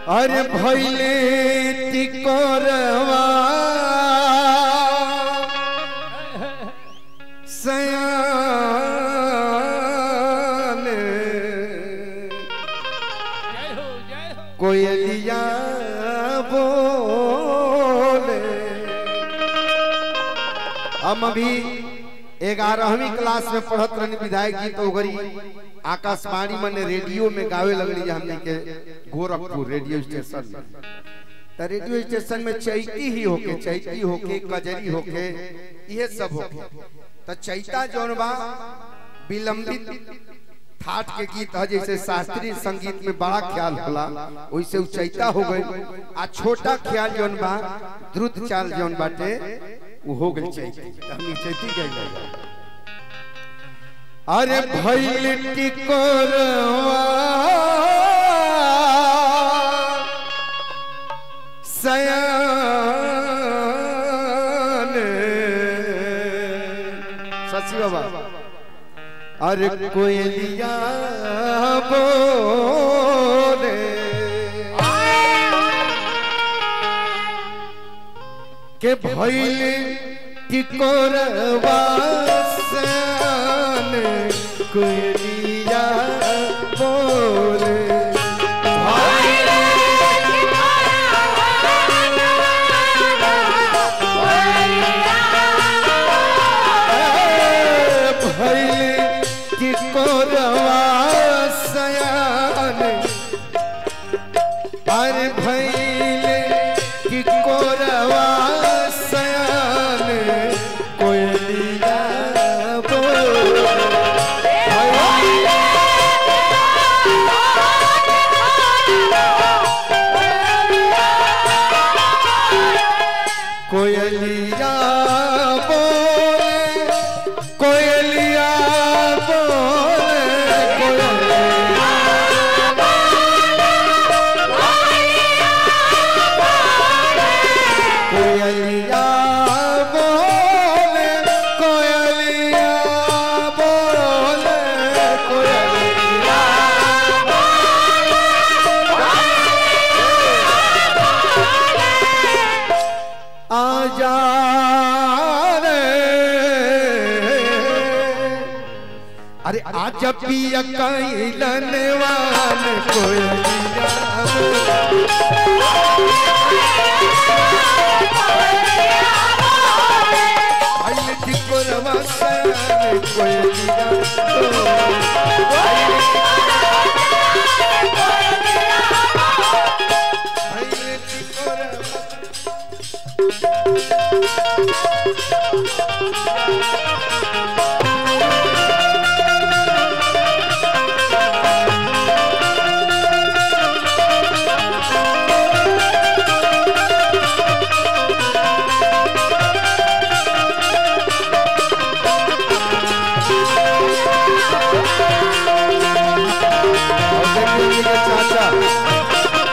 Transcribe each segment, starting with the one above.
अरे भैले टिकोरवा सयान जय हो जय हो कोयलिया बोले हम अभी ग्यारहवीं क्लास में पढ़त रहनी विधायक गीत ओगरी आकाशवाणी मने रेडियो में गावे लगली हमने के गोरखपुर रेडियो स्टेशन में तो रेडियो स्टेशन में चैती ही होके चैती होके कजरी होके ये सब होके तो चैता जौन बा विलंबित ठाट के गीत है जैसे शास्त्रीय संगीत में बड़ा ख्याल होला वैसे उ चैता हो गई आ छोटा ख्याल जौन बा द्रुत चाल जौन बाटे वो हो गई चैती तो हमनी चैती गई अरे भैल टिकोरवा सयान सची बाबा अरे कोयलिया बोले के भैल टिकोरवा सयान कोयलिया बोले भैल टिकोरवा सयान अरे भैल टिकोरवा सयान कोयलिया बोले कोयलिया बोले कोयलिया बोले कोयलिया कोयलिया बोले कोयलिया बोले कोयलिया आजा रे अरे आजा पिया कैलन वाल कोयलिया आइल टिकोरवा सन कोयलिया आइल टिकोरवा और देखिए ये चाचा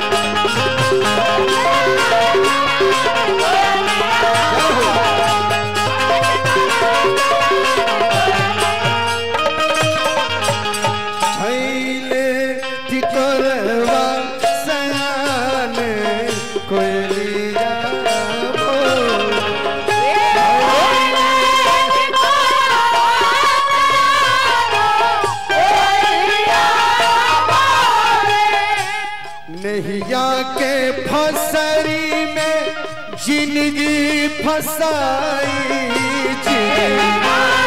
छैले टिकोरवा सयान कोयलिया बोले। नैया के फसरी में जिंदगी फसाई जिंदगी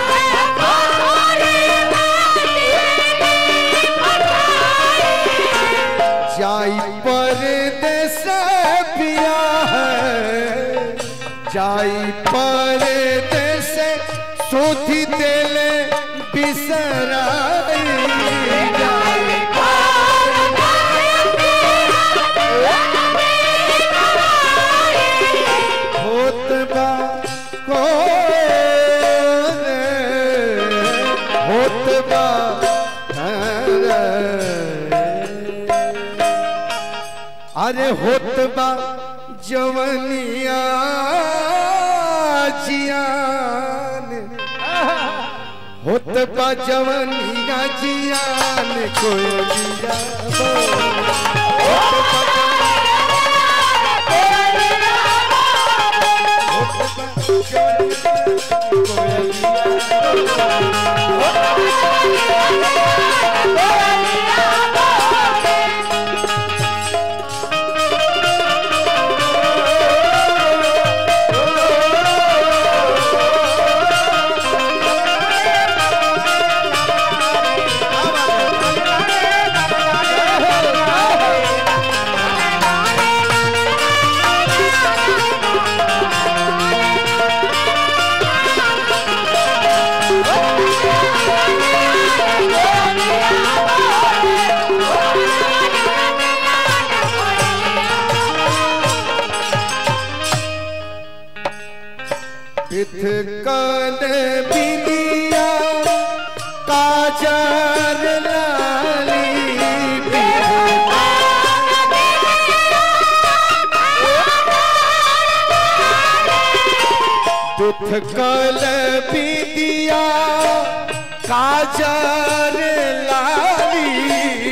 जाई परदेस पिया है जाई परदेस सोथी तेले बिसराई जाई होत बा को होत बा अरे होत बा जवनिया जियान होत बा जवनिया जियान कोयलिया बोले। होत बा उथकल बिदिया काजर लाली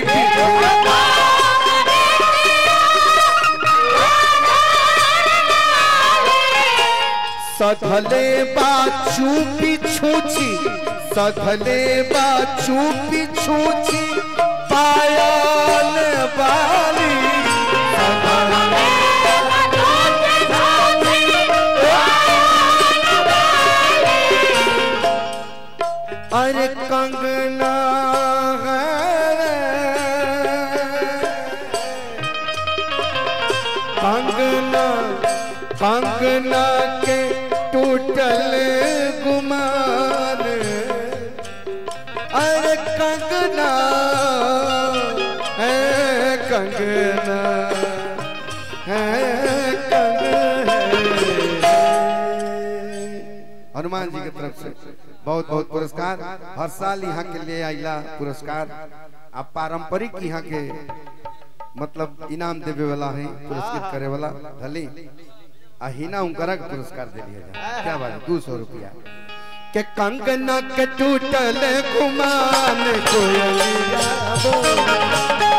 सधले बा चूपी छूची सधले बा चूपी छूची पायल बाली सधले अरे कंगना कंगना कंगना के टूटल गुमान अरे कंगना है कंगना है कंगना हनुमान जी की तरफ से बहुत बहुत पुरस्कार हर साल यहाँ के लिए आइला पुरस्कार आप पारंपरिक यहाँ के मतलब इनाम देवे वाला है पुरस्कृत करे वाला भले अहिना उनकरा के पुरस्कार दे दिया जाए क्या बात है दो सौ रुपया के कंगना के टूटल गुमान कोयलिया बोल